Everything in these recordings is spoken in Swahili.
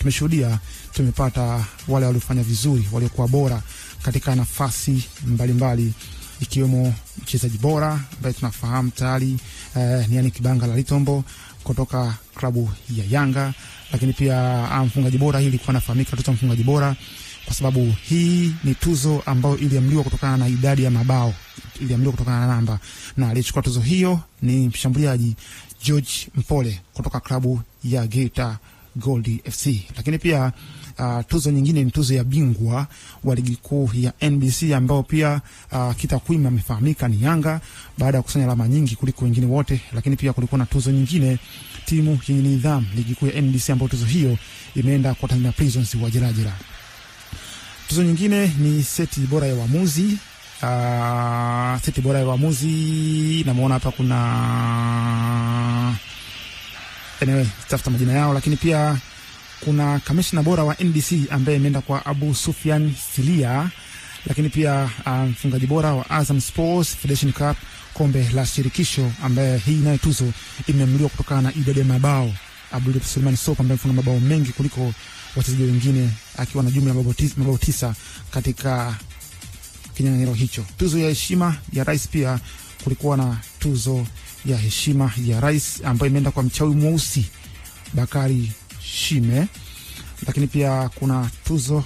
tumeshuhudia tumepata wale waliofanya vizuri, waliokuwa bora katika nafasi mbalimbali ikiwemo mchezaji bora ambaye tunafahamu tayari eh, ni yani Kibanga la Litombo kutoka klabu ya Yanga, lakini pia ah, mfungaji bora, hii ilikuwa nafahamika tuzo mfungaji bora kwa sababu hii ni tuzo ambayo iliamliwa kutokana na idadi ya mabao, iliamliwa kutokana na namba, na aliyechukua tuzo hiyo ni mshambuliaji George Mpole kutoka klabu ya Geita Gold FC. Lakini pia uh, tuzo nyingine ni tuzo ya bingwa wa ligi kuu ya NBC ambao pia uh, kitakwimu amefahamika ni Yanga baada ya kukusanya alama nyingi kuliko wengine wote. Lakini pia kulikuwa na tuzo nyingine timu yenye nidhamu ligi kuu ya NBC ambayo tuzo hiyo imeenda kwa Tanzania Prisons wa Jelajela. Tuzo nyingine ni seti bora ya uamuzi. Uh, seti bora ya uamuzi namuona hapa kuna anyway, tafuta majina yao, lakini pia kuna kamishna bora wa NBC ambaye imeenda kwa Abu Sufyan Silia, lakini pia uh, mfungaji bora wa Azam Sports Federation Cup kombe la shirikisho, ambaye hii nayo tuzo imeamuliwa kutokana na idadi ya mabao. Abdul Suleiman Sopo ambaye amefunga mabao mengi kuliko wachezaji wengine akiwa na jumla ya mabao tisa, mabao tisa katika kinyang'anyiro hicho. Tuzo ya heshima ya rais, pia kulikuwa na tuzo ya heshima ya rais ambayo imeenda kwa mchawi mweusi Bakari Shime, lakini pia kuna tuzo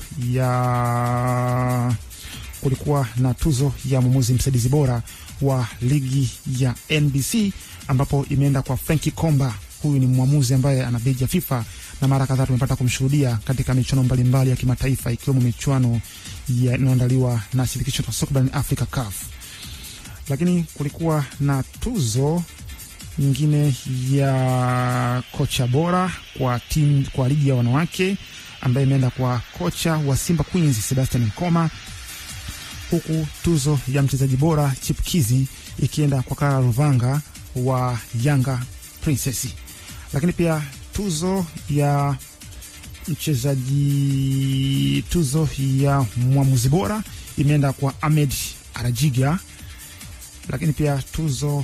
ya kulikuwa na tuzo ya mwamuzi msaidizi bora wa ligi ya NBC ambapo imeenda kwa Franki Komba. Huyu ni mwamuzi ambaye ana beji ya FIFA na mara kadhaa tumepata kumshuhudia katika michuano mbalimbali ya kimataifa ikiwemo michuano inayoandaliwa na shirikisho la soka barani Afrika CAF. Lakini kulikuwa na tuzo nyingine ya kocha bora kwa timu kwa ligi ya wanawake ambaye imeenda kwa kocha wa Simba Queens Sebastian Nkoma, huku tuzo ya mchezaji bora chipkizi ikienda kwa Clara Ruvanga wa Yanga Princess. Lakini pia tuzo ya mchezaji tuzo ya mwamuzi bora imeenda kwa Ahmed Arajiga, lakini pia tuzo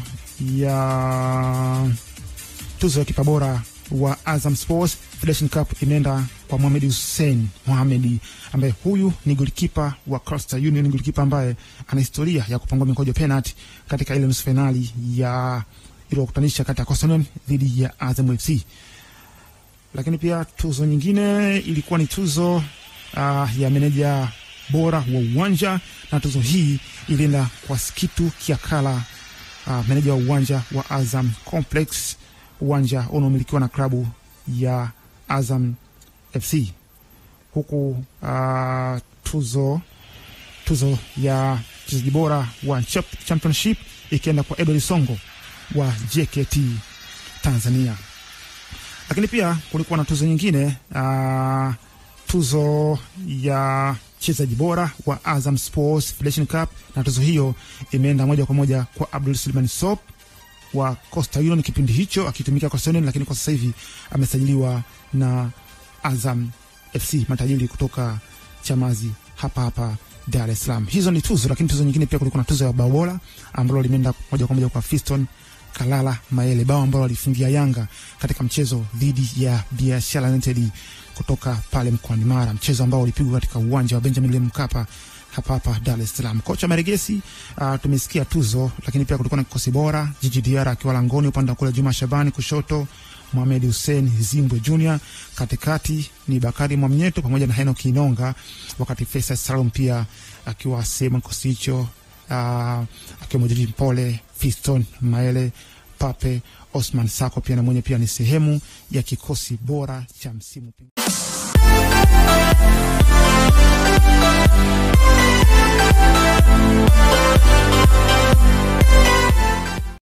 ya tuzo ya kipa bora wa Azam Sports Federation Cup imeenda kwa Mohamed Hussein Mohamed, ambaye huyu ni golikipa wa Coastal Union, golikipa ambaye ana historia ya kupangwa mikojo penalty katika ile nusu finali ya iliyokutanisha kati ya Coastal Union dhidi ya Azam FC lakini pia tuzo nyingine ilikuwa ni tuzo uh, ya meneja bora wa uwanja na tuzo hii ilienda kwa Skitu Kiakala, uh, meneja wa uwanja wa Azam Complex, uwanja unaomilikiwa na klabu ya Azam FC, huku uh, tuzo tuzo ya mchezaji bora wa championship ikienda kwa Edward Songo wa JKT Tanzania lakini pia kulikuwa na tuzo nyingine uh, tuzo ya mchezaji bora wa Azam Sports Federation Cup, na tuzo hiyo imeenda moja kwa moja kwa Abdul Suleiman Sop wa Coastal Union kipindi hicho akitumikia Coastal Union, lakini kwa sasa hivi amesajiliwa na Azam FC matajiri kutoka Chamazi hapa hapa Dar es Salaam. Hizo ni tuzo, lakini tuzo nyingine pia kulikuwa na tuzo ya bao bora ambalo limeenda moja kwa moja kwa Fiston Kalala Maele, bao ambalo alifungia Yanga katika mchezo dhidi ya Biashara United kutoka pale mkoani Mara, mchezo ambao ulipigwa katika uwanja wa Benjamin William Mkapa hapa hapa Dar es Salaam. Kocha Maregesi, uh, tumesikia tuzo, lakini pia kulikuwa na kikosi bora, Jiji Diara akiwa langoni, upande wa kule Juma Shabani, kushoto Mohamed Hussein Zimbwe Junior, katikati ni Bakari Mwamnyeto pamoja na Henok Inonga, wakati Faisal Salum pia akiwa sehemu kikosi hicho uh, akiwemo Jiji Mpole, Fiston Maele, Pape Osman Sako pia na mwenye pia ni sehemu ya kikosi bora cha msimu.